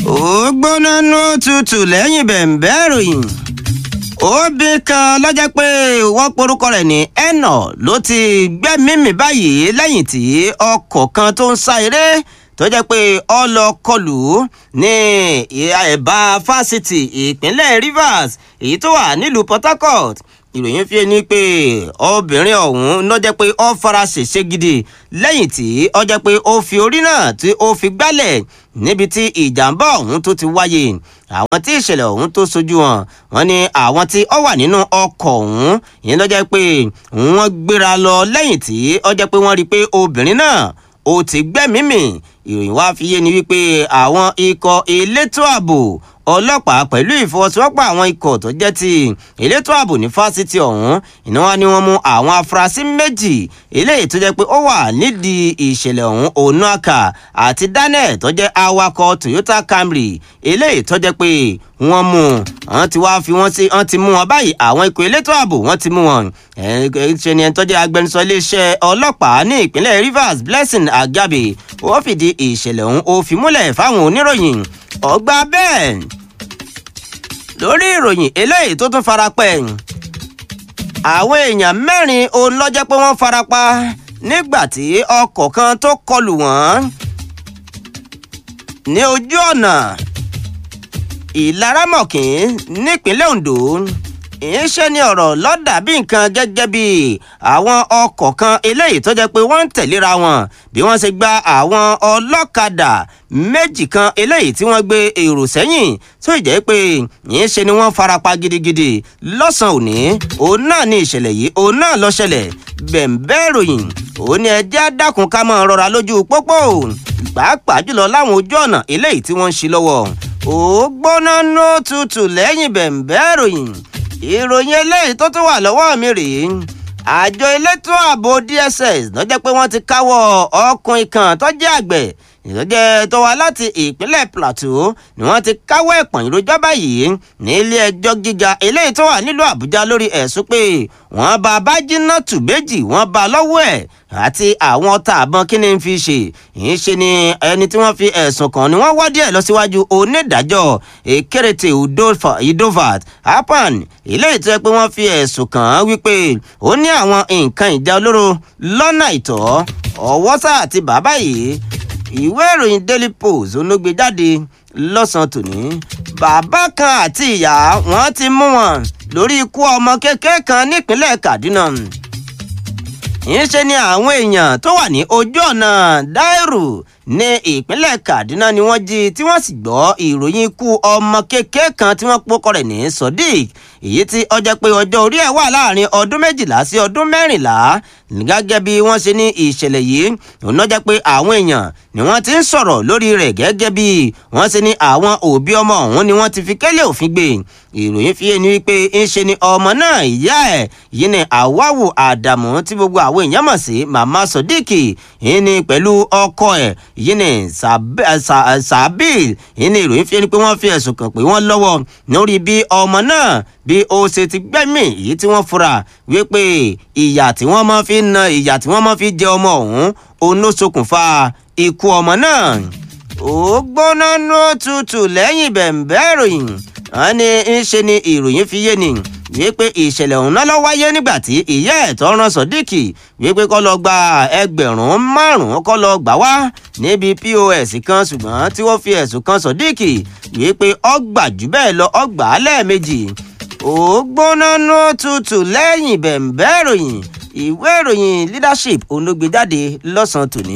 ó gbóná nú tutù lẹ́yìn bẹ̀ǹbẹ́ ìròyìn òbí kan lọ́jọ́ pé wọ́n porúkọ rẹ̀ ní ẹnà ló ti gbẹ́mímì báyìí lẹ́yìn tí ọkọ̀ kan tó ń sá eré tó jẹ́ pé ó lọ kọlù ní ẹ̀bá fásitì ìpínlẹ̀ Rivers èyí tó wà nílùú Port Harcourt ìròyìn fi ní pé obìnrin ọ̀hún ló jẹ́ pé ó fara ṣèṣe gidi lẹ́yìn tí ó jẹ́ pé ó fi orí náà tí ó fi gbálẹ̀ níbi tí ìjàmbá ọ̀hún tó ti wáyé àwọn tí ìṣẹ̀lẹ̀ ọ̀hún tó sojú wọn wọ́n ní àwọn tí ó wà nínú ọkọ̀ ọ̀hún ìyẹn ló jẹ́ pé wọ́n gbéra lọ lẹ́yìn tí ó jẹ́ pé wọ́n rí i pé obìnrin náà ó ti gbẹ́mìí mì ìròyìn wá fi yé ni wípé àwọn ikọ̀ elétò ààbò ọlọ́pàá pẹ̀lú ìfọwọ́sowọ́pọ̀ àwọn ikọ̀ tó jẹ́ ti elétò ààbò ní fásitì ọ̀hún iná wa ni wọ́n mú àwọn afurasí méjì eléyìí tó jẹ́ pé ó wà nídìí ìṣẹ̀lẹ̀ ọ̀hún onuaka àti daniel tó jẹ́ awakọ̀ toyota camry eléyìí tó jẹ́ pé wọ́n mú wọ́n ti wá fi wọ́n sí wọ́n ti mú wọn báyìí àwọn ikọ̀ elétò ààbò wọ́n ti mú wọn ṣe ni ẹni tó jẹ́ agbẹnusọ iléeṣẹ́ ọlọ́pàá ní ìpínlẹ̀ rivers blessing agabe ó fìdí ìṣẹ̀lẹ̀ ọ̀hún ó fi múlẹ̀ fáwọn oníròyìn ọgbà bẹ́ẹ̀ lórí ìròyìn eléyìí tó tún farapẹ́ àwọn èèyàn mẹ́rin òun lọ́jọ́ pé wọ́n farapa nígbà tí ọkọ̀ kan tó kọlù wọ́n ní ojú ọ̀nà ìlaramọ̀kín nípínlẹ̀ Ondo ìṣe ni ọ̀rọ̀ lọ́dà bí nǹkan gẹ́gẹ́ bí àwọn ọkọ̀ kan eléyìí tó jẹ́ pé wọ́n ń tẹ̀léra wọn bí wọ́n ṣe gba àwọn ọlọ́kadà méjì kan eléyìí tí wọ́n gbé èrò sẹ́yìn tó jẹ́ pé ìṣe ni wọ́n farapa gidigidi lọ́sàn-án òní òun náà ní ìṣẹ̀lẹ̀ yìí òun náà ló ṣẹlẹ̀ bẹ̀ǹbẹ́ ìròyìn òun ni ẹjẹ́ dákun ká máa rọra lójú pópó pàápàá jùlọ láwọn ojú ọ̀nà eléyìí tí wọ́n ń ṣí lọ́wọ́ ó gbóná nó tutù lẹ́yìn bẹ̀ǹbẹ́ ìròyìn ìròyìn eléyìí tó tún wà lọ́wọ́ mi rèé àjọ elétò ààbò DSS ló jẹ́ pé wọ́n ti káwọ́ ọkùnrin kan tó jẹ́ àgbẹ̀ ìrọ́jẹ́ tó wá láti ìpínlẹ̀ Plateau ni wọ́n ti káwọ́ ẹ̀pọ̀n ìròjọ́ báyìí ní ilé ẹjọ́ gíga eléyìí tó wà nílùú Àbújá lórí ẹ̀sùn pé wọ́n bá Bájínátù méjì wọ́n bá lọ́wọ́ ẹ̀ àti àwọn ọta àbọn kí ni ń fi ṣe ń ṣe ni ẹni tí wọ́n fi ẹ̀sùn kàn ni wọ́n wádìí ẹ̀ lọ síwájú onídàájọ́ Ekerete Idovat Apan eléyìí tó yẹ pé wọ́n fi ẹ̀sùn kàn án wípé ó ní àwọn nǹkan ìjà olóró lọ́nà ìtọ́ ọwọ́sà àti bàbá yìí ìwé ìròyìn Daily Post olóògbé jáde lọ́sàn-án tòní bàbá kan àti ìyá wọn ti mú wọn lórí ikú ọmọ kékeré kan nípínlẹ̀ Kaduna ìṣe ni àwọn èèyàn tó wà ní ojú ọ̀nà Dairu ní ìpínlẹ̀ Kaduna ni wọ́n jí tí wọ́n sì gbọ́ ìròyìn ikú ọmọ kékeré kan tí wọ́n pọ́kọ rẹ̀ ní Sodiq èyí tí ó jẹ́ pé ọjọ́ orí ẹ̀ wà láàrin ọdún méjìlá sí ọdún mẹ́rìnlá gẹ́gẹ́ bí wọ́n ṣe ní ìṣẹ̀lẹ̀ yìí òun jẹ́ pé àwọn èèyàn ni wọ́n ti ń sọ̀rọ̀ lórí rẹ̀ gẹ́gẹ́ bí wọ́n ṣe ní àwọn òbí ọmọ ọ̀hún ni wọ́n ti fi kélé òfin gbé ìròyìn fi ni wípé ń ṣe ni ọmọ náà ìyá ẹ̀ yìí ni Àwáwù Àdàmú tí gbogbo àwọn èèyàn mọ̀ sí Màmá Sodiq yìí ni pẹ̀lú ọkọ ẹ̀ yìí ni Sabil yìí ni ìròyìn fi ni pé wọ́n fi ẹ̀sùn kàn pé wọ́n lọ́wọ́ lórí bí ọmọ náà bí ó ṣe ti gbẹ́mì èyí tí wọ́n fura wípé ìyà tí wọ́n máa fi na ìyà tí wọ́n máa fi jẹ ọmọ ọ̀hún òun ló ṣokùnfà ikú ọmọ náà. ó gbóná ló tutù lẹ́yìn bẹ̀ǹbẹ́ ìròyìn wọ́n ní ń ṣe ni ìròyìn fi yé ni wípé ìṣẹ̀lẹ̀ ọ̀hún náà ló wáyé nígbà tí ìyá ẹ̀ tó rán Sodiq wípé kó lọ gba ẹgbẹ̀rún márùn-ún kó lọ gbà wá níbi POS kan ṣùgbọ́n tí wọ́n fi ẹ̀sùn kan Sodiq wípé ó gbà jù bẹ́ẹ̀ lọ ó gbà á lẹ́ẹ̀mejì ó gbóná ló tutù lẹ́yìn bẹ̀ǹbẹ́ ìròyìn ìwé ìròyìn leadership olóògbéjáde lọ́sàn-án tòní.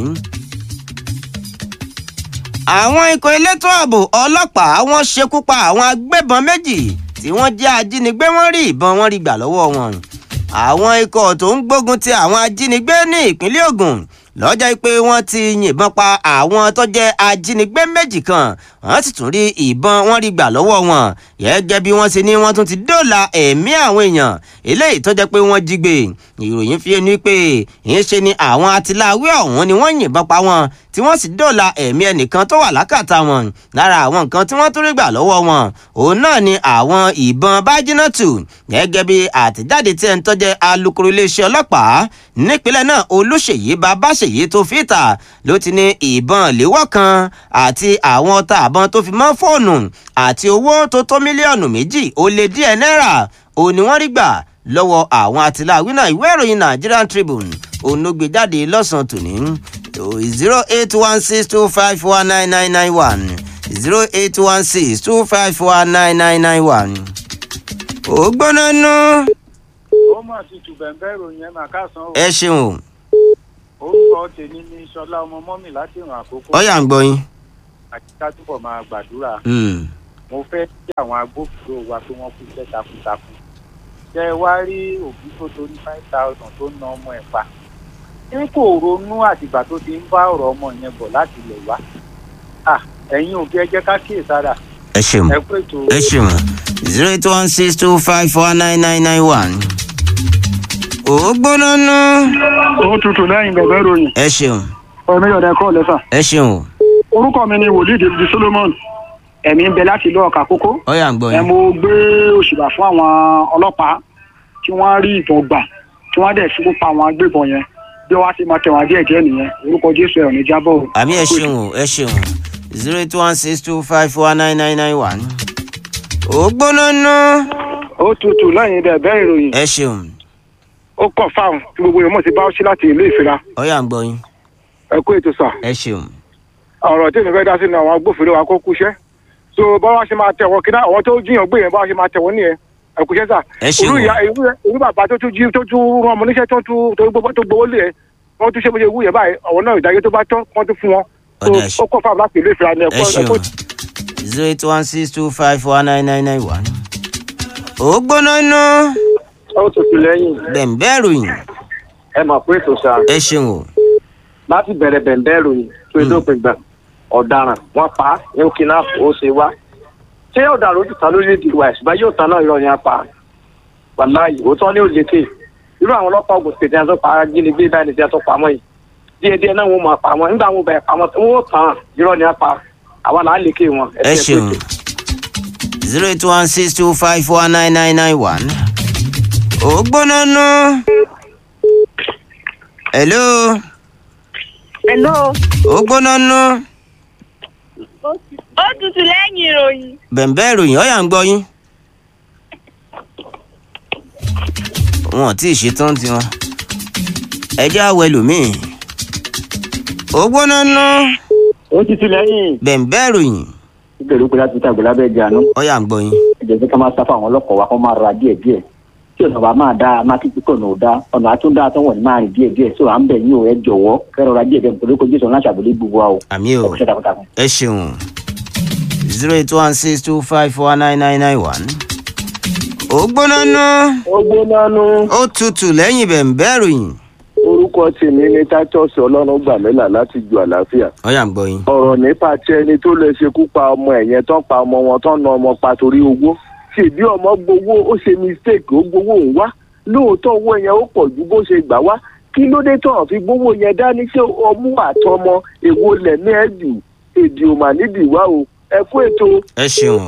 àwọn ikọ̀ elétò ààbò ọlọ́pàá wọ́n ṣekú pa àwọn agbébọn méjì tí wọ́n jẹ́ ajínigbé wọ́n rí ìbọn wọn rí gbà lọ́wọ́ wọn. àwọn ikọ̀ tó ń gbógun ti àwọn ajínigbé ní ìpínlẹ̀ Ògùn lọ́jọ́ pé wọ́n ti yìnbọn pa àwọn tó jẹ́ ajínigbé méjì kan wọ́n sì tún rí ìbọn wọn rí gbà lọ́wọ́ wọn gẹ́gẹ́ bí wọ́n ṣe ní wọ́n tún ti dóòlà ẹ̀mí àwọn èèyàn eléyìí tó jẹ́ pé wọ́n jí gbé ìròyìn fi ẹni pé ìyẹn ṣe ni àwọn atiláwé ọ̀hún ni wọ́n yìnbọn pa wọn tí wọ́n sì dóòlà ẹ̀mí ẹnìkan tó wà lákàtà wọn lára àwọn nǹkan tí wọ́n tún rí gbà lọ́wọ́ wọn òun náà ni àwọn ìbọn bájínátù gẹ́gẹ́ bí àtẹ̀jáde tí ẹni tó jẹ́ alukoro iléeṣẹ́ ọlọ́pàá nípínlẹ̀ náà olùṣèyí babáṣ ṣèyí tó fìtà ló ti ní ìbọn léwọ́ kan àti àwọn ọta àbọn tó fi mọ́ fóònù àti owó tó tó mílíọ̀nù méjì ó lé díẹ̀ náírà òun ni wọ́n rí gbà lọ́wọ́ àwọn àtìláwí náà ìwé ìròyìn Nigerian Tribune òun ló gbé jáde lọ́sàn-án tòní zero eight one six two five one nine nine nine one zero eight one six two five one nine nine nine one. ó gbóná nú. ó mà ti tù bẹ̀ǹbẹ̀ ìròyìn ẹ̀ máa káàsán o ẹ ṣeun orúkọ tèmi ní sọlá ọmọ mọ́mì láti ìrìn àkókò ọyà ń gbọ́ yín. àti ká túbọ̀ máa gbàdúrà Hmm. mo fẹ́ kí àwọn agbófinró wa pé wọ́n kú iṣẹ́ takuntakun jẹ́ ẹ wá rí òbí tó torí five thousand tó na ọmọ ẹ̀ pa ṣé kò ronú àtìgbà tó ti ń bá ọ̀rọ̀ ọmọ yẹn bọ̀ láti ilẹ̀ wá à ẹ̀yin òbí ẹ jẹ́ ká kíyèsára ẹ ṣeun ẹ kú ètò ẹ ṣeun zero eight one six two five four nine nine nine one. ó gbóná nú. ó tutù lẹ́yìn bẹ̀bẹ̀ ròyìn ẹ ṣeun ọ̀rọ̀ mi ọ̀dà ẹ̀kọ́ lẹ́sà. ẹ ṣeun orúkọ mi ni wòlíì david solomon ẹ̀mí ń bẹ láti ìlú ọ̀kà kókó. ọyà ń gbọ́ ẹ yín. mo gbé òṣùbà fún àwọn ọlọ́pàá tí wọ́n rí ìbọn gbà tí wọ́n dẹ̀ ṣubú pa àwọn agbébọn yẹn bí wọ́n á ti máa tẹ̀wọ̀n díẹ̀ díẹ̀ nìyẹn orúkọ jésù ẹ̀ ò ní jábọ̀ o. àmì ẹ ṣeun o ẹ ṣeun zero eight one six two five four nine nine nine one. ó gbóná nú. ó tutù lẹ́yìn bẹ̀bẹ̀ ìròyìn ẹ ṣeun ó kọ̀ fáwọn tí gbogbo èèyàn mọ̀ sí bá sí láti ìlú ìfira ọyà ń gbọ́ yín. ẹ kú ètò sà ẹ ṣeun ọ̀rọ̀ tí èmi fẹ́ dá sí ni àwọn agbófinró wa kó kúṣẹ́ so báwa ṣe máa tẹ̀wọ́ kíná àwọn tó jiyàn gbé yẹn báwa ṣe máa tẹ̀wọ́ nìyẹn ẹ kúṣẹ́ sà ẹ ṣeun irú o. ìyá irú irú bàbá tó tún jí tó tún rán ọmọ níṣẹ́ tó tún tó gbowó tó gbowó lé ẹ wọ́n tún ṣe bó ṣe wú yẹn báyìí àwọn náà ìdájọ́ tó bá tọ́ wọ́n tún fún wọn so Ọ̀dà ẹ ṣe- ó kọ́ fáwọn láti ìlú ìfira ni ẹ ẹ̀kọ́ ṣeun ẹ̀kọ́ zero eight one six two five four nine nine nine one. ó gbóná nú. ó tutù lẹ́yìn bẹ̀m̀bẹ́ ròyìn ẹ mọ̀ pé ètò sáà ẹ ṣeun o. láti bẹ̀rẹ̀ bẹ̀ǹbẹ̀ ròyìn tó Mm. dópin gbà ọ̀daràn wọ́n pa á ní kidnap ó ṣe wá ṣé ọ̀daràn ó ti ta lórílẹ̀‐èdè wa ẹ̀sùn yóò ta náà irọ́ ni a pa wàláyé òótọ́ ní òlékè irú àwọn ọlọ́pàá Ògùn state ẹni tó pa ajínigbé báyìí ní ti ẹni tó pa mọ́ yìí díẹ̀ díẹ̀ náà wọ́n máa pa wọn nígbà wọn bẹ̀rẹ̀ pa wọn wọ́n tàn án irọ́ ni a pa àwa là á lékè wọn. ẹ ṣeun zero eight one six two five four nine nine nine one. ó gbóná nú. hello Hello. ó gbóná nú. Ó tutù lẹ́yìn ìròyìn. bẹ̀m̀bẹ́ ròyìn ọ̀yà ń gbọ́ yín. wọn ò tí ì ṣetán tiwọn. ẹ jẹ́ àwọ̀ ẹlòmíì. ó gbóná nú. ó ti ti lẹ́yìn bẹ̀m̀bẹ́ ròyìn ìgbèrú pé láti tàgbé lábẹ́ ìjànú ọ̀yà ń gbọ́ yín. ẹ̀jẹ̀ sí ká máa sáfà àwọn ọlọ́kọ̀ wa kó máa ra díẹ̀ díẹ̀ tí ọ̀nà wa máa dá máa kí pípọ̀ náà dá ọ̀nà àtúndá tó wọ̀n ní máa rìn díẹ̀ díẹ̀ tó à ń bẹ̀ yín o ẹ jọ̀wọ́ kẹ́rọ̀ ra díẹ̀ díẹ̀ nítorí kó jésù láti àbúlé gbogbo wa o àmì ẹ o kò ṣe takuntakun. ẹ ṣeun zero eight one six two five four nine nine nine one. ó gbóná nú. ó gbóná nú ó tutù lẹ́yìn bẹ̀m̀bẹ́ ròyìn. orúkọ tèmi ní titus ọlọ́run gbàmílà láti ju àlàáfíà ọ̀yà ń gbọ́ yín. ọ̀rọ̀ nípa tí ẹni tó lè ṣekú pa ọmọ ẹ̀ yẹn tán pa ọmọ wọn tán na ọmọ pa torí owó ṣèbí ọmọ gbowó ó ṣe mistake ó gbowó òun wá lóòótọ́ owó yẹn ó pọ̀ ju bó ṣe gbà wá kí ló dé tán fi gbowó yẹn dání ṣé ọmú àtọmọ èwo lẹ̀mí ẹ̀ jù èdè ò mà nídìí wá o ẹ kú ètò. ẹ ṣeun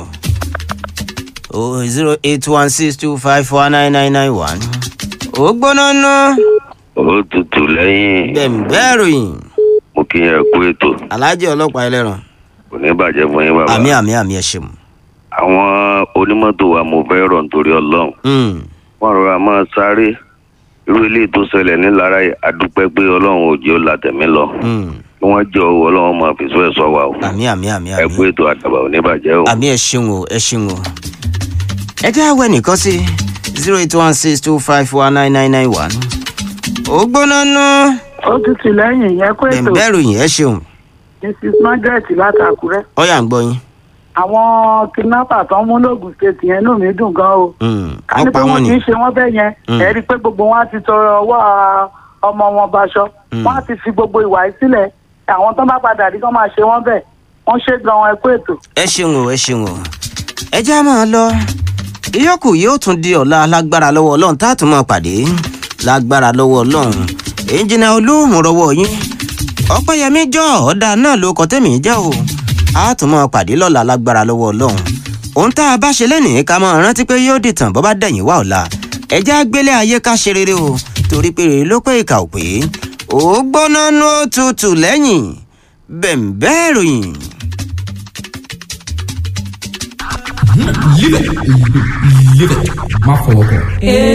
o zero eight one six two five four nine nine nine one. ó gbóná nú. ó tutù lẹ́yìn bẹ̀m̀bẹ́ ròyìn. mo kí yẹn kú ètò alájẹ ọlọ́pàá ẹlẹ́ran. kò ní bàjẹ́ fún yín bàbá. àmì àmì àmì ẹ ṣeun. àwọn onímọ́tò wa mo fẹ́ rọ̀ nítorí ọlọ́run Mm, wọ́n rọra máa sáré irú eléyìí tó ṣẹlẹ̀ nílara yìí adúpẹ́ pé ọlọ́run ò jẹ́ ó la tẹ̀mí lọ mm. kí wọ́n jẹ́ owó ọlọ́run máa fi sọ ẹ̀ sọ wa o àmì àmì àmì ẹ kú àmì. ètò àdàbà ò ní bàjẹ́ o. àmì ẹ ṣeun o ẹ ṣeun o. ẹ jẹ́ àwẹ̀ nìkan sí zero eight one six two five four nine nine nine one. ó gbóná nú. ó tutù lẹ́yìn yẹn kó ètò bẹ̀m̀bẹ́ ròyìn ẹ ṣeun. mrs margaret láti àkúrẹ́ ọ̀yà ń gbọ́ yín. àwọn kidnapper tó ń mú lóògùn state yẹn inú mi dùn gan o Mm, ká ní wọ́n pé pa wọ́n wọ́n ni. kì í ṣe wọ́n bẹ́ẹ̀ yẹn Mm. ẹ rí i pé gbogbo wọn á ti tọrọ ọwọ́ ọmọ wọn baṣọ Mm. wọ́n á ti fi gbogbo ìwà yìí sílẹ̀ àwọn tó bá padà rí kán máa ṣe wọ́n bẹ́ẹ̀ wọ́n ṣe gan ẹ kó ètò. ẹ ṣeun o ẹ ṣeun o ẹ já máa lọ ìyókù yóò tún di ọ̀la lágbára lọ́wọ́ ọlọ́run tá a tún máa pàdé lágbára lọ́wọ́ ọlọ́run ìjìnà olóhùn rọwọ́ yín ọpẹ́yẹmí jọ ọ̀dà náà ló kọ tẹ́mi jẹ́ o a tún máa pàdé lọ́la lágbára lọ́wọ́ ọlọ́run ohun tá a bá ṣe lẹ́nìí ká máa rántí pé yóò dìtàn bọ́ bá dẹ̀yìn wá ọ̀la ẹ já gbélé ayé ká ṣe rere o torí pé rere ló pé ìkà ò pé ó gbóná nú ó tutù lẹ́yìn bẹ̀m̀bẹ́ ìròyìn. Live it. Live it. Má fọwọ́ kàn.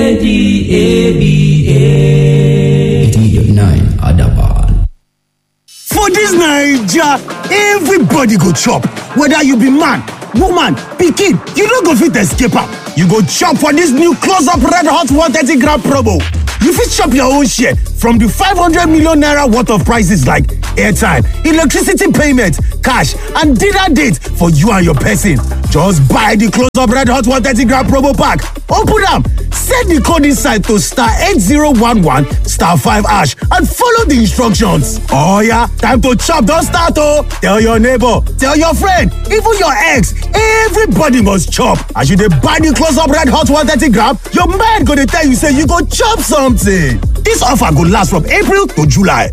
A-D-A-B-A. 89 Adaban. For dis Naija, everybody go chop, whether you be man, woman, pikin, you no go fit escape am. You go chop for dis new close up red hot 130 gram promo. You fit chop your own share from di 500 million naira worth of prices like airtime, electricity payment, cash and dinner date for you and your person. Just buy di close up red hot 130 gram promo pack, open am, set di code inside to star 8011 star 5 hash and follow di instructions. Oh yeah, time to chop don start oh! Tell your neighbor, tell your friend, even your ex, everybody must chop. As you dey buy di close up red hot 130 gram, your mind go dey tell you say you go chop something. Dis offer go last from April to July.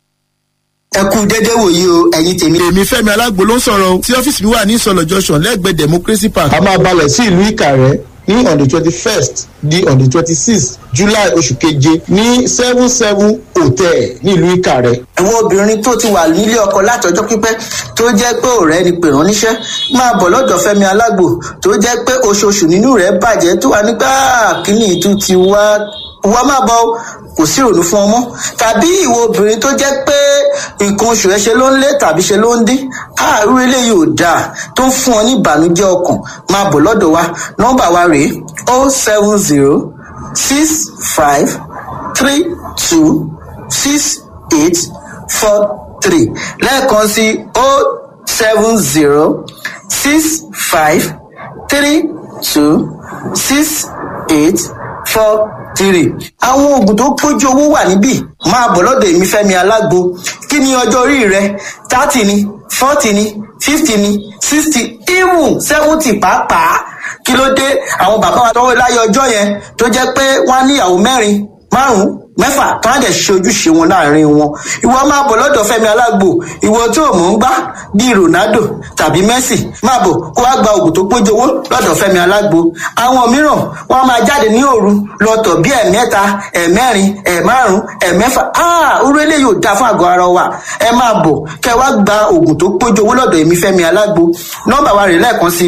ẹ kú dédé wòyí o ẹ̀yin tèmi. èmi fẹ́mi alágbo ló ń sọ̀rọ̀ o tí ọ́fíìsì mi wà ní ìsọ̀lọ̀ junction lẹ́gbẹ̀ẹ́ democracy park. a máa balẹ̀ sí ìlú ìkàrẹ́ ní on the twenty first di on the twenty sixth july oṣù keje ní seven seven hotel ní ìlú ìkàrẹ́. àwọn obìnrin tó ti wà nílé ọkọ látọjọ́ pípẹ́ tó jẹ́ pé ọ̀rẹ́ ni pè rán níṣẹ́ máa bọ̀ lọ́dọ̀ fẹ́mi alágbo tó jẹ́ pé oṣooṣù nínú rẹ̀ bàjẹ́ tó wà nígbà kíní ìtú ti wá wá máa bọ̀ kò sí ìrònú fún ọmọ tàbí ìwọ obìnrin tó jẹ́ pé nǹkan oṣù ẹ ṣe ló ń lé tàbí ṣe ló ń dín àárú eléyìí ò dáa tó ń fún ọ ní ìbànújẹ́ ọkàn máa bọ̀ lọ́dọ̀ wa nọ́mbà wa rèé o seven zero six five three two six eight four three lẹ́ẹ̀kan sí o seven zero six five three two six eight four three. àwọn oògùn tó pójú owó wà níbí máa bọ̀ lọ́dọ̀ èmi fẹ́mi alágbo kí ni ọjọ́ orí rẹ thirty ni forty ni fifty ni sixty even seventy pàápàá kí ló dé àwọn bàbá wa tọwọ́ láyé ọjọ́ yẹn tó jẹ́ pé wọ́n á níyàwó mẹ́rin márùn-ún mẹ́fà tó á dẹ̀ ṣe ojúṣe wọn láàrin wọn ìwọ máa bọ̀ lọ́dọ̀ fẹ́mi alágbo ìwọ tó o mọ̀ ń gbá bíi ronaldo tàbí messi máa bọ̀ kó wá gba oògùn tó pójú owó lọ́dọ̀ fẹ́mi alágbo àwọn mìíràn wọ́n máa jáde ní òru lọ́tọ̀ bí ẹ̀mẹ́ta ẹ̀mẹ́rin ẹ̀márùn ẹ̀mẹ́fà orú eléyìí ò dáa fún àgọ́ ara wa ẹ máa bọ̀ kẹ wá gba oògùn tó pójú owó lọ́dọ̀ èmi fẹ́mi alágbo nọ́mbà wa rè lẹ́ẹ̀kan sí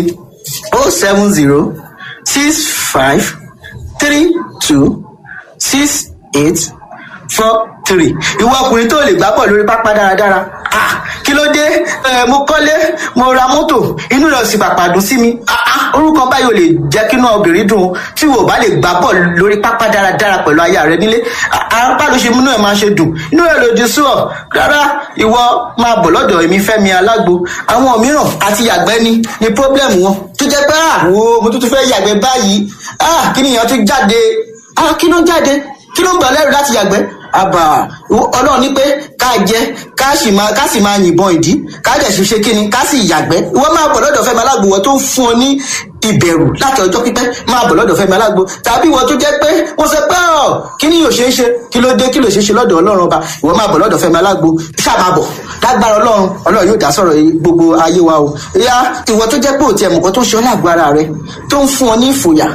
o seven zero six five three two six eight four three ìwọ ọkùnrin tó lè gbá bọ̀ lórí pápá dáradára ah kí ló dé ẹ mo kọ́lé mo ra mọ́tò inú rẹ̀ sì pàpà dùn sí mi ah ah orúkọ báyìí ò lè jẹ́ kí inú obìnrin dùn tí wò bá lè gbá bọ̀ lórí pápá dáradára pẹ̀lú aya rẹ nílé apá ló ṣe múnú ẹ̀ máa ṣe dùn inú rẹ̀ lòdì sí ọ rárá ìwọ máa bọ̀ lọ́dọ̀ èmi fẹ́mi alágbo àwọn mìíràn àti yàgbẹ́ ni ni problem wọn tó jẹ́ pé ah wo mo tún tún fẹ́ yàgbẹ́ báyìí ah kí nìyẹn tún jáde ah kí ló jáde kí ló ń gbà lẹ́rù láti yàgbẹ́ àbà ọlọ́run ní pé ká jẹ ká sì máa ká sì máa yìnbọn ìdí ká dẹ̀ sì ṣe kíni ká sì yàgbẹ́ ìwọ máa bọ̀ lọ́dọ̀ fẹ́mi alágbo wọ́n tó ń fún ọ ní ìbẹ̀rù láti ọjọ́ pípẹ́ máa bọ̀ lọ́dọ̀ fẹ́mi alágbo tàbí ìwọ tó jẹ́ pé wọ́n sọ pé ọ̀ kí ni yóò ṣe é ṣe kí ló dé kí ló ṣe é ṣe lọ́dọ̀ ọlọ́run ọba ìwọ máa bọ̀ lọ́dọ̀ fẹ́mi alágbo ṣáà máa bọ̀ lágbára ọlọ́run ọlọ́run yóò dá sọ̀rọ̀ gbogbo ayé wa o ìyá ìwọ tó jẹ́ pé òtí ẹ̀mùkọ́ tó ń ṣe ọ́ lágbo ara rẹ tó ń fún ọ ní ìfòyà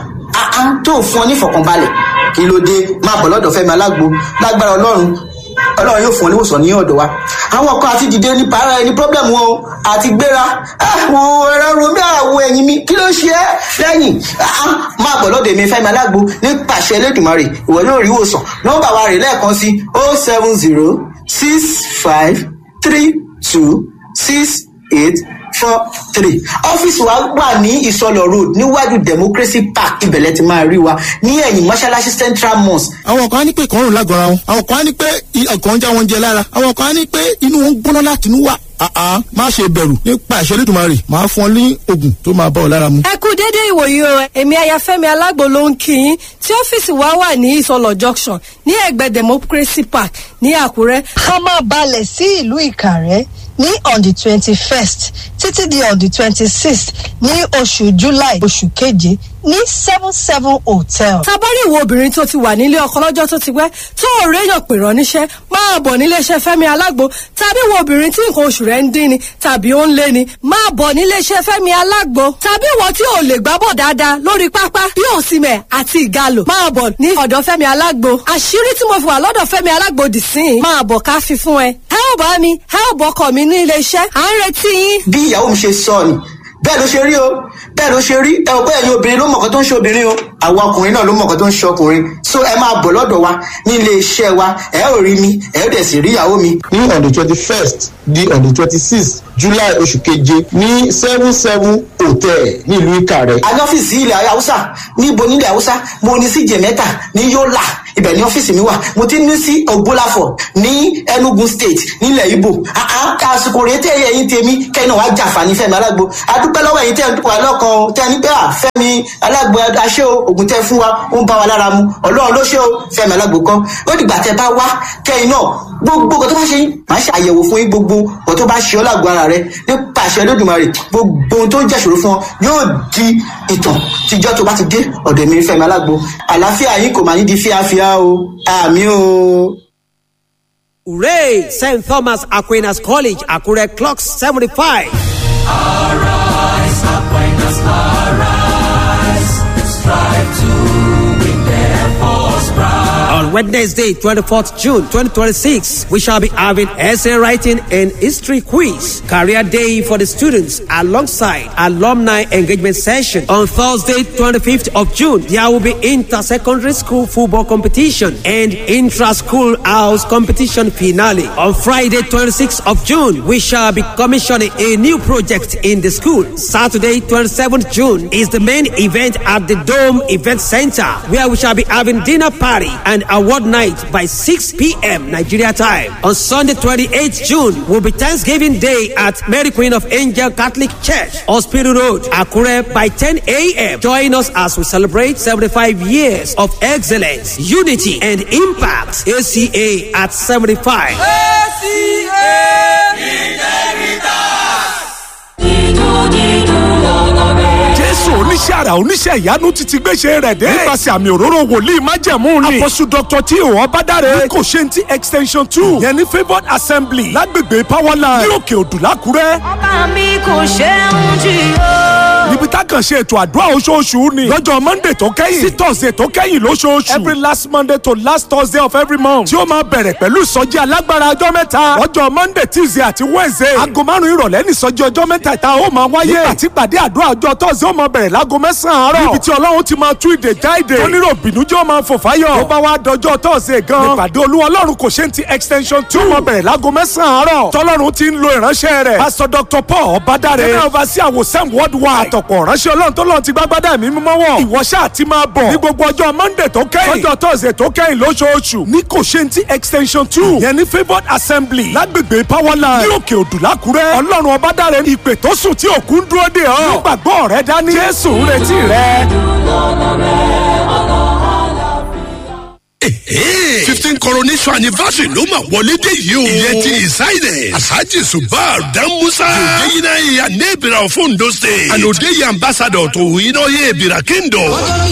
tó ń fún ọ ní ìfọ̀kànbalẹ̀ kí ló dé máa bọ̀ lọ́dọ̀ fẹ́mi alágbo lágbára ọlọ́run ọlọ́run yóò fún ọ níwòsàn ní ọ̀dọ̀ wa àwọn kan àti dìde ní para ẹni problem wọn o àti gbéra àwọn ẹ̀rọ romi àwọ̀ ẹ̀yìn mi kí ló ṣe é lẹ́yìn máa bọ̀ lọ́dọ̀ èmi fẹ́mi alágbo ní pàṣẹ elédùnmarè ìwọ yóò rí ìwòsàn nọ́mbà wa rè lẹ́ẹ̀kan sí o seven zero six five three two six eight four three ọ́fíìsì wa wà ní ìsọlọ road níwájú democracy park ibẹ̀lẹ̀ ti máa rí wa ní ẹ̀yìn mọ́ṣáláṣí central mosque. àwọn kan á ní pé ìkọrùn lágọ̀ọ́ra wọn àwọn kan á ní pé ọkàn ń já wọn jẹ lára àwọn kan á ní pé inú wọn ń gbóná láti inú wà àá má ṣe bẹ̀rù nípa ìṣẹ́ lẹ́dùnmarè máa fún ọ ní oògùn tó máa bá ọ lára mu. ẹ kú déédéé ìwòyí o èmi ayafẹ́mi alágbo ló ń kí yín tí ọ́fíìsì wa wà ní ìsọlọ̀ junction ní ẹ̀gbẹ́ democracy park ní àkúrẹ́. ká máa balẹ̀ sí ìlú ìkàrẹ́ ní on the twenty first títí di on the twenty sixth ní oṣù july oṣù keje ní seven seven hotel. tabari ìwo obìnrin tó ti wà nílé ọkọ lọ́jọ́ tó ti pẹ́ tó ò réyàn pè rán níṣẹ́ máa bọ̀ níléeṣẹ́ fẹ́mi alágbo tàbí ìwo obìnrin tí nǹkan oṣù rẹ̀ ń dín ni tàbí ó ń lé ni máa bọ̀ níléeṣẹ́ fẹ́mi alágbo tàbí ìwọ tí ò lè gbábọ̀ dáadáa lórí pápá bí òsìmẹ̀ àti ìgalò máa bọ̀ ní ọ̀dọ̀ fẹ́mi alágbo àṣírí tí mo fi wà lọ́dọ̀ fẹ́mi alágbo dì sí i máa bọ̀ ká fi fún ẹ ẹ ò bá mi ẹ ò bọ́kọ̀ mi ní iléeṣẹ́ à ń retí yín. bí ìyàwó mi ṣe sọ ni bẹ́ẹ̀ ló ṣe rí o bẹ́ẹ̀ ló ṣe rí ẹ ò bẹ́ẹ̀ yín obìnrin ló mọ̀ọ́kọ́ tó ń ṣe obìnrin o àwọn ọkùnrin náà ló mọ̀ọ́kọ́ tó ń ṣe ọkùnrin so ẹ máa bọ̀ lọ́dọ̀ wa ní ilé iṣẹ́ wa ẹ ò rí mi ẹ ò dẹ̀ sì rí ìyàwó mi. ní on the twenty first di on the twenty sixth july oṣù keje ní seven seven hotel nílùú ìkàrẹ́. a ní ọ́fíìsì ilẹ̀ haúsá níbo nílẹ̀ haúsá mo ní sí jẹ̀mẹ́ta ní yọ́là ibẹ̀ ní ọ́fíìsì mi wà mo ti ní sí ògbólàfọ̀ ní enugu state nílẹ̀ ibo àsìkò rèé tẹ́ ẹ̀yìn tèmi kẹ́yìn náà wá jàǹfààní fẹ́mi alágbo adúpẹ́ lọ́wọ́ ẹ̀yìn tẹ́ ẹ̀ wà lọ́kàn tẹ́ ẹ ní pé à fẹ́mi alágbo aṣẹ́ o ògùn tẹ́ fún wa ó ń bá wa lára mu ọlọ́run ló ṣe o fẹ́mi alágbo kan ó dìgbà tẹ́ bá wá kẹ́yìn náà gbogbo nǹkan tó bá ṣe yín màá ṣe àyẹ̀wò fún yín gbogbo nǹkan tó bá ṣe ọ́ lágbo ara rẹ nípa àṣẹ lódùmarè gbogbo ohun tó ń jẹ́ṣòro fún ọ yóò di ìtàn tíjọ́ tó bá ti dé ọ̀dọ̀ mi fẹ́mi alágbo àlàáfíà yín kò máa ní di fíafíà o àmì o. Hooray! St. Thomas Aquinas College, Akure clocks 75. Arise, Aquinas, arise. Strive to win their false pride. On Wednesday, 24th June 2026, we shall be having essay writing and history quiz, career day for the students, alongside alumni engagement session. On Thursday, 25th of June, there will be inter-secondary school football competition and intra-school house competition finale. On Friday, 26th of June, we shall be commissioning a new project in the school. Saturday, 27th June, is the main event at the Dome Event Center, where we shall be having dinner party and award night by 6 p.m. Nigeria time. On Sunday, 28th June, will be Thanksgiving Day at Mary Queen of Angel Catholic Church, Hospital Road, Akure by 10 a.m. Join us as we celebrate 75 years of excellence, unity, and impact. ACA at 75. jésù oníṣẹ́ àrà oníṣẹ́ ìyanu ti ti gbéṣẹ́ rẹ̀ dé. nípasẹ̀ àmì òróró wòlíì májẹ̀mú ni. àpọ̀sù dr tí o ọbádàrẹ. ní kò ṣe ti extension two. yẹn ní favored assembly. lágbègbè powerline. ní òkè òdù lákúrẹ́. Ọba mi kò ṣeun jù yó. níbi tá a kàn ṣe ètò àdúrà oṣooṣù ni. lọ́jọ́ monday tó kẹ́yìn. sí thursday tó kẹ́yìn lóṣooṣù. every last monday to last thursday of every month. tí ó máa bẹ̀rẹ̀ pẹ̀lú ìsọjí alágbára ọjọ́ mẹ́ta. lọ́jọ́ monday tuesday àti wednesday. aago márùn-ún ìrọ̀lẹ́ ní ìsọjí ọjọ́ mẹ́ta ìta ó máa wáyé. nígbà tí pàdé àdúrà ọjọ́ thursday ó máa bẹ̀rẹ̀ láago mẹ́sàn-án àárọ̀. níbi tí ọlọ́run ti máa tú ìdè já ìdè. onírò bìnújẹ́ ó máa fò fáyọ̀. tó bá wá dọjọ́ thursday gan. nípàdé olúwa ọlọ́run kò ṣe ń ti extension two. ó máa bẹ̀rẹ̀ láago mẹ́sàn-án àárọ̀. tọ́lọ́run ti ń lo ìránṣẹ́ rẹ̀. pásítọ̀ dr paul ọ̀bádàrẹ. ẹ̀rọ ọba sí àwòsàn worldwide. àtọ̀pọ̀ ìránṣẹ́ ọlọ́run tó lọ́n ti gbágbádá mi mímọ́ wọ̀. ìwọ ṣáà ti máa bọ̀. ní gbogbo ọjọ́ monday tó kẹ́yìn. lọ́jọ́ thursday tó kẹ́yìn lóṣooṣù. ní kò ṣe ń ti extension two. yẹn ní favored assembly. lágbègbè powerline. ní òkè òdù lákúrẹ́. ọlọ́run ọbádàrẹ ìpè tó sùn tí òkú ń dúró dè ọ́. nígbàgbọ́ rẹ dání. jésù ń retí rẹ. fifteen coronation anniversary ló máa wọlé dé yìí o. ìyẹn ti ìsáyẹ̀dẹ̀ asaji subar damusa. yòókè yìí náà yà ní ìbíra of ondo state. and òde yìí ambassador tó yìí náà yẹ ìbíra kingdom.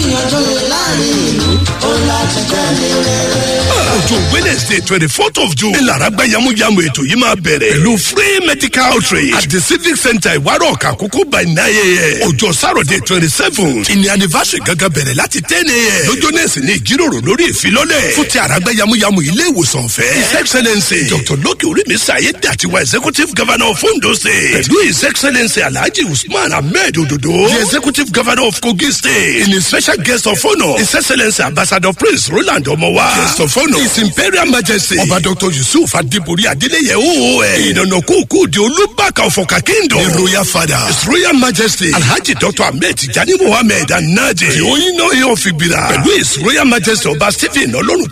ọjọ́ wednesday twenty fourth of june. ìlara gba yamuyamu ètò yìí máa bẹ̀rẹ̀. pẹ̀lú free medical outreach at the civic center ìwárọ̀ kàkókò by nine a.m. ọjọ́ saturday twenty seven. ìní anniversary gangan bẹ̀rẹ̀ láti ten a.m. lọ́jọ́ náà sì ní ìjíròrò lórí ìfilọ́lẹ̀. fún ti àràgbá yamuyamu ilé ìwòsàn ọ̀fẹ́. his excellence dr loki orími sayed àtiwá executive governor of ondo state. pẹ̀lú his excellence alhaji usman ahmed ododo. the executive governor of kogi state. in his special guest of honour his excellence ambassador prince roland omowa. guest of honour his imperial majesty. ọba dr yusuf adibori adeleye oon. ìdànà kúkú di olúbàkà ọ̀fọ̀kà kingdom. the royal father his royal majesty alhaji dr ahmed tijani mohammed anaje. the oyinna eyan figbira. pẹ̀lú his royal majesty ọba stephen ọlọ́run tẹ́lẹ̀ ogun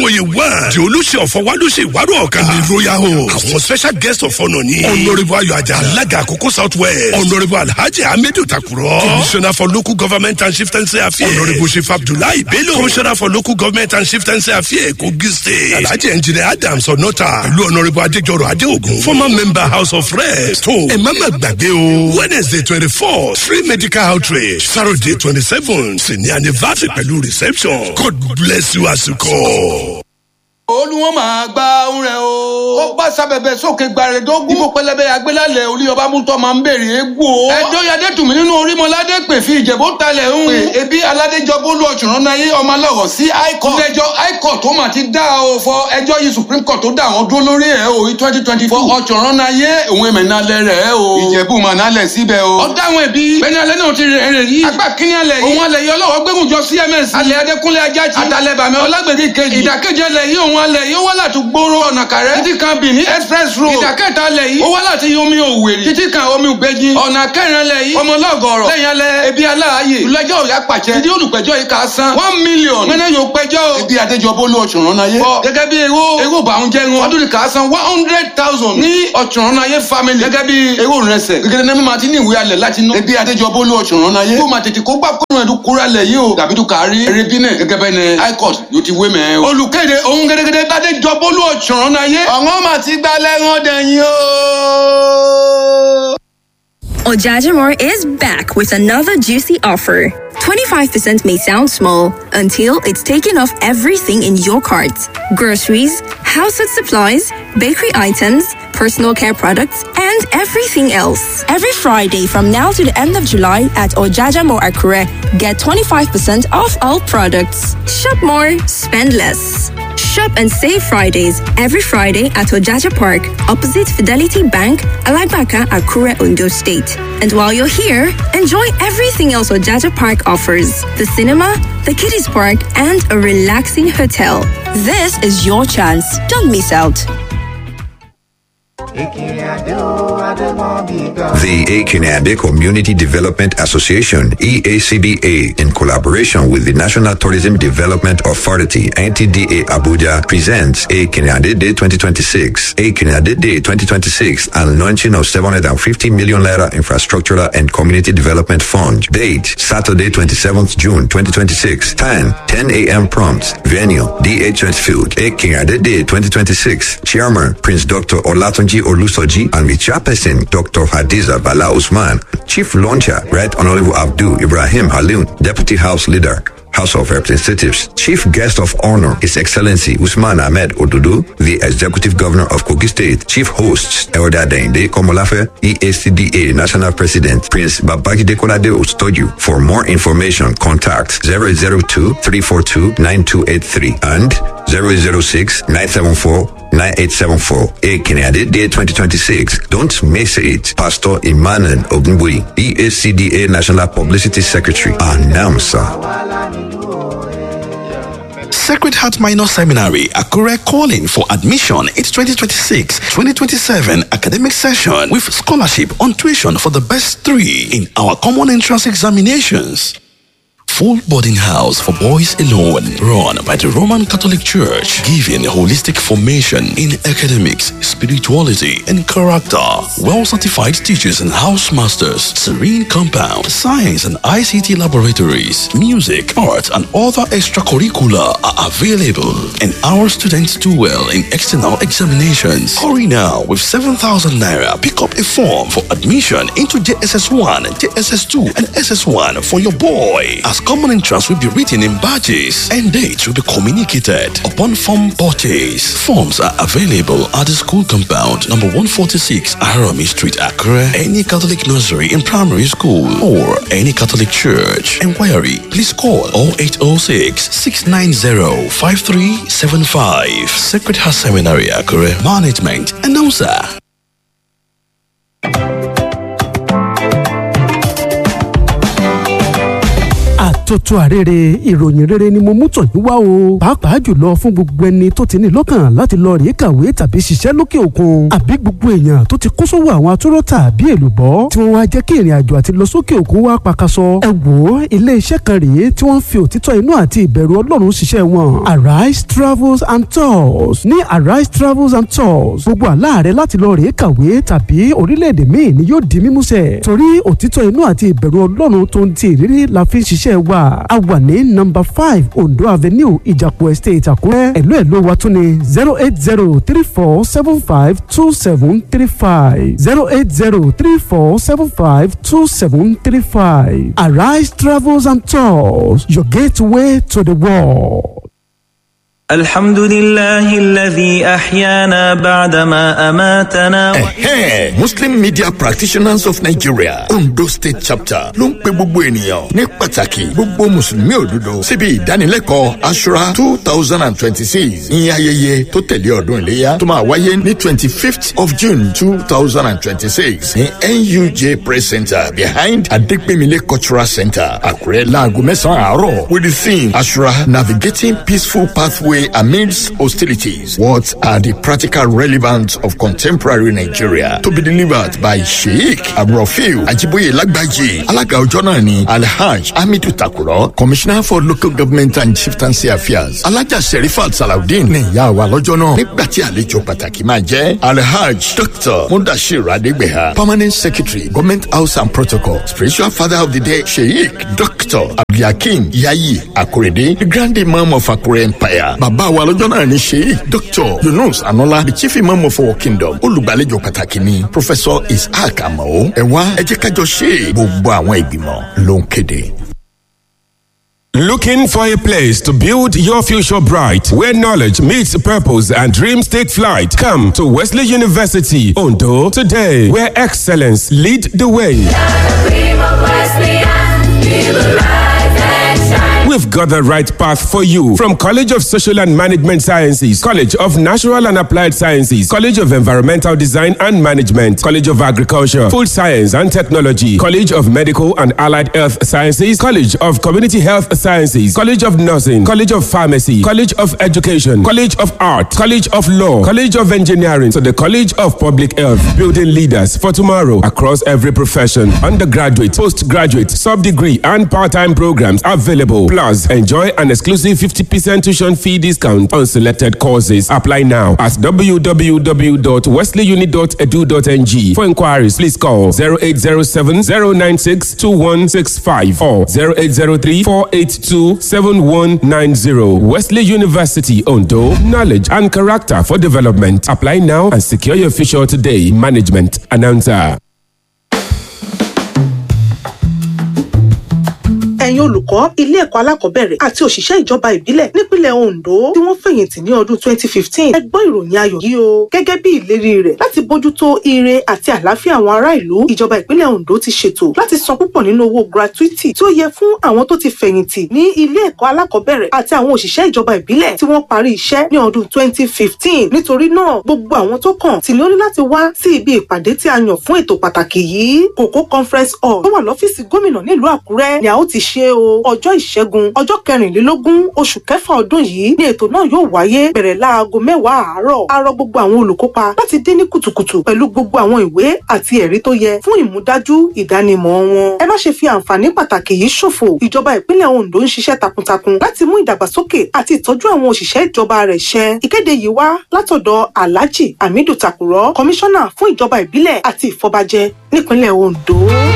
olúwòye one di olùṣe ọ̀fọ̀wálùṣe ìwárò ọ̀ka ní royal home àwọn special guest of honour ní honourable ayọ̀ ajá alága àkókò south west honourable alhaji hamidu takuro commissioner for local government and chieftaincy affairs honourable chief abdullahi bello commissioner for local government and chieftaincy affairs kogi state alhaji engineer adams onota pẹ̀lú honourable adéjọrò adéogun former member house of reps tó ẹ má má gbàgbé o wednesday twenty four free medical outreach saturday twenty seven sì ní anniversary pẹ̀lú reception god bless you àsìkò. olùwọ́n máa gba ohun rẹ̀ o. ó bá sábẹ̀bẹ̀ sókè gbàrẹ̀dógún. ibo pẹlẹbẹ agbélálẹ̀ olúyọba mútọ́ máa ń bèrè egbò. ẹjọ́ yadé tùmí nínú orímọ̀ládé pè fi ìjẹ̀bú talẹ̀ ń. pè ebi aládéjọbó lu ọ̀ṣunrán náà yé ọmọ aláwọ̀ sí high court. ilé-ẹjọ́ high court tó mà ti dá o fọ ẹjọ́ yìí supreme court tó dá àwọn dúró lórí ẹ̀ o twenty twenty four ọ̀ṣunrán náà yé òun èmẹ̀ náà lẹ̀ rẹ̀ o. ìjẹ̀bú mà náà lẹ̀ síbẹ̀ o. ọ̀dà àwọn ẹbí bẹ́ẹ̀ni alẹ́ náà ti rẹ̀ rẹ̀ yìí. apá kínní alẹ́ yìí. òun alẹ́ yìí ọlọ́wọ́ gbẹ́gùn jọ cms. alẹ́ adékúnlé ajájí. àtàlẹ́ bàmí ọlágbèdè kejì. ìdàkejì alẹ́ yìí òun alẹ́ yìí ó wá láti gbóró ọ̀nà kàrẹ́. títí kan bìíní express road. ìdàkẹ́ta alẹ́ yìí ó wá láti omi òwèrè. títí kan omi ògbẹ́jì. ọ̀nà kẹrin alẹ́ yìí ọmọlọ́gọ̀rọ̀. lẹ́yìn alẹ́ ebi aláàyè. ìlẹ́jọ́ òyà pàṣẹ. títí olùpẹ̀jọ́ yìí kà á san. one million. mẹ́nẹ́ yóò pẹjọ́ o. ebi adéjọbó ló ọ̀ṣunrán náà yé. bọ́ gẹ́gẹ́ bí ewó ewó bàún jẹ́ wọn. ọdún kà á san one hundred thousand. ní ọ̀ṣunrán náà yé family. gẹ́gẹ́ bí ewó rẹsẹ̀. gẹ́gẹ́ ní mímọ́ ti ní ìwé alẹ̀ láti ná. ebi adéjọbó ló ọ̀ṣunrán náà yé. kó máa tètè kó gbà kó ẹ̀dùn kúrẹ́ lẹ̀ yìí o. dàbí tó kárí. erébi náà gẹ́gẹ́ bẹ́ẹ̀ ni high court yóò ti wé mẹ́. olùkéde ohun gẹ́gẹ́dẹ́ adéjọbó ló ọ̀ṣunrán náà yé. ọ̀wọ́n mà ti gbá lẹ́rán dẹ̀yìn o. Ojajamore is back with another juicy offer. 25% may sound small until it's taken off everything in your cart groceries, household supplies, bakery items, personal care products, and everything else. Every Friday from now to the end of July at Ojajamore Akure, get 25% off all products. Shop more, spend less. Shop and save Fridays every Friday at Ojaja Park, opposite Fidelity Bank, Alagbaka, Akure, Ondo State. And while you're here, enjoy everything else Ojaja Park offers the cinema, the kiddies park, and a relaxing hotel. This is your chance. Don't miss out. The Akinade Community Development Association, EACDA, in collaboration with the National Tourism Development Authority, NTDA Abuja, presents Akinade Day 2026. Akinade Day 2026 and launching of 750 million naira infrastructural and community development fund. Date, Saturday 27th June 2026. Time, 10 a.m. prompt. Venue, DHS Field, Akinade Day 2026. Chairman, Prince Dr. Olatunji Olusoji and the chairperson, Dr. Hadiza Bala Usman. Chief Launcher, Right Honorable Abdul Ibrahim Halun, Deputy House Leader. House of Representatives. Chief Guest of Honor, His Excellency Usman Ahmed Odudu, the Executive Governor of Kogi State. Chief Hosts, Elder Dende Komolafe, EACDA National President, Prince Babajide Kolade Ostoju. For more information, contact 002-342-9283 and 006-974 9874. Day 2026. Don't miss it. Pastor Emmanuel Ogunbui, EACDA National Publicity Secretary, announcer. Sacred Heart Minor Seminary, Akure calling for admission. It's 2026-2027 academic session with scholarship on tuition for the best three in our common entrance examinations. Full boarding house for boys alone, run by the Roman Catholic Church, giving holistic formation in academics, spirituality, and character. Well certified teachers and house masters, serene compound, science and ICT laboratories, music, art, and other extracurricular are available. And our students do well in external examinations. Hurry now with 7,000 naira. Pick up a form for admission into JSS1, JSS2, and SS1 for your boy. As common entrance will be written in badges and dates will be communicated upon form purchase. Forms are available at the school compound number 146 Arami Street, Accra. Any Catholic nursery and primary school or any Catholic church. Inquiry, please call 0806 690 5375. Sacred Heart Seminary, Accra. Management announcer. tuntun àrèrè ìròyìn rere ni mo mú tọ̀ yín wá o pàápàá jùlọ fún gbogbo ẹni tó ti ní lọ́kàn láti lọ rèé kàwé tàbí ṣiṣẹ́ lókè òkun àbí gbogbo èèyàn tó ti kó sówó àwọn atúrọ̀ tàbí èlùbọ́ tí wọ́n wá jẹ́ kí ìrìn àjò àti lọ sókè òkun wá pakasọ ẹ wò ó ilé iṣẹ́ kan rèé tí wọ́n fi òtítọ́ inú àti ìbẹ̀rù ọlọ́run ṣiṣẹ́ wọn arise travels and tours ní arise travels and tours gbogbo àlá rẹ láti lọ rèé kàwé tàbí orílẹ̀-èdè míì ni yóò di mímúṣẹ torí òtítọ́ inú àti ìbẹ̀rù ọlọ́run tó ń ti ìrírí la fi ń ṣiṣẹ́ wa a wà ní nọ́mbà five ondo avenue ìjàpọ̀ estate àkúrẹ́ ẹ̀lú ẹ̀lú wa tún ní zero eight zero three four seven five two seven three five zero eight zero three four seven five two seven three five arise travels and tours your gateway to the world. الحمد لله الذي أحيانا بعدما أماتنا Ẹ̀hẹ́n Muslim Media Practitioners of Nigeria Ondo State Chapter ló ń pe gbogbo ènìyàn ní pàtàkì gbogbo Mùsùlùmí òdodo síbi ìdánilẹ́kọ̀ọ́ Ashura two thousand and twenty-six ní ayẹyẹ tó tẹ̀lé ọdún iléyà tó máa wáyé ní twenty-fifth of June two thousand and twenty-six ní NUJ Press Center behind Adepemile Cultural Center Àkúrẹ́ láago mẹ́sàn-án àárọ̀ with the theme Ashura Navigating Peaceful Pathway Amidst Hostilities. What are the practical relevance of contemporary Nigeria? To be delivered by Sheikh Abrofil Ajiboye Lagbaji. Alága ọjọ́ náà ni Alhaj Hamidu Takuro, Commissioner for Local Government and Chieftaincy Affairs. Alájà Sherifat Salawudeen ní ìyá wa lọ́jọ́ náà. Nígbà tí àlejò pàtàkì máa jẹ́ Alhaj Dr. Mudashir Adegbeha, Permanent Secretary, Government House and Protocol, Spiritual Father of the Day, Sheikh Dr. Abdulhakeem Yayi Akorede, the Grand Imam of Akure Empire. Bàbá wa lọ́jọ́ náà ni Sheikh Dr. Yunus Anola, the Chief Imam of our kingdom. Olùgbàlejò pàtàkì ni Professor Isaac Amao. Ẹ wá ẹ jẹ́ kájọ ṣe gbogbo àwọn ìgbìmọ̀ ló ń kéde. Looking for a place to build your future bright, where knowledge meets purpose and dreams take flight? Come to Wesley University, Ondo, today, where excellence lead the way. We've got the right path for you from College of Social and Management Sciences, College of Natural and Applied Sciences, College of Environmental Design and Management, College of Agriculture, Food Science and Technology, College of Medical and Allied Health Sciences, College of Community Health Sciences, College of Nursing, College of Pharmacy, College of Education, College of Art, College of Law, College of Engineering, to the College of Public Health, building leaders for tomorrow across every profession, undergraduate, postgraduate, sub-degree and part-time programs available. Plus, enjoy an exclusive 50% tuition fee discount on selected courses. Apply now at www.wesleyuni.edu.ng. For inquiries, please call 0807 096 2165 or 0803 482 7190. Wesley University, Ondo. Knowledge and character for development. Apply now and secure your future today. Management announcer. ẹ̀yin olùkọ́ ilé ẹ̀kọ́ alákọ̀ọ́bẹ̀rẹ̀ àti òṣìṣẹ́ ìjọba ìbílẹ̀ nípínlẹ̀ Ondo tí wọ́n fẹ̀yìntì ní ọdún 2015 ẹ gbọ́ ìròyìn ayọ̀ yìí o gẹ́gẹ́ bí ìlérí rẹ̀ láti bójútó ire àti àlàáfíà àwọn ará ìlú ìjọba ìpínlẹ̀ Ondo ti ṣètò láti san púpọ̀ nínú owó gratuity tí ó yẹ fún àwọn tó ti fẹ̀yìntì ní ilé ẹ̀kọ́ alákọ̀ọ́bẹ̀rẹ̀ àti àwọn òṣìṣẹ́ ìjọba ìbílẹ̀ tí wọ́n parí iṣẹ́ ní ọdún 2015 nítorí náà gbogbo àwọn tó kàn tí ní ó ní láti wá sí ibi ìpàdé tí a yàn fún ètò pàtàkì yìí Kòkó conference hall tó wà lọ́fíìsì gómìnà nílùú Àkúrẹ́ ni a ó ti ṣe o ọjọ́ ìṣẹ́gun ọjọ́ kẹrìnlélógún oṣù kẹfà ọdún yìí ni ètò náà yóò wáyé bẹ̀rẹ̀ láago mẹ́wàá àárọ̀ a rọ gbogbo àwọn olùkópa láti dé ní kùtùkùtù pẹ̀lú gbogbo àwọn ìwé àti ẹ̀rí tó yẹ fún ìmúdájú ìdánimọ̀ wọn ẹ má ṣe fi àǹfààní pàtàkì yìí ṣòfò ìjọba ìpínlẹ̀ Ondo ń ṣiṣẹ́ takuntakun láti mú ìdàgbàsókè àti ìtọ́jú àwọn òṣìṣẹ́ ìjọba rẹ̀ ṣẹ ìkéde yìí wá látọ̀dọ̀ Alhaji Hamidu Takurọ kọmíṣánná fún ìjọba ìbílẹ̀ àti ìfọbajẹ nípínlẹ̀ Ondo.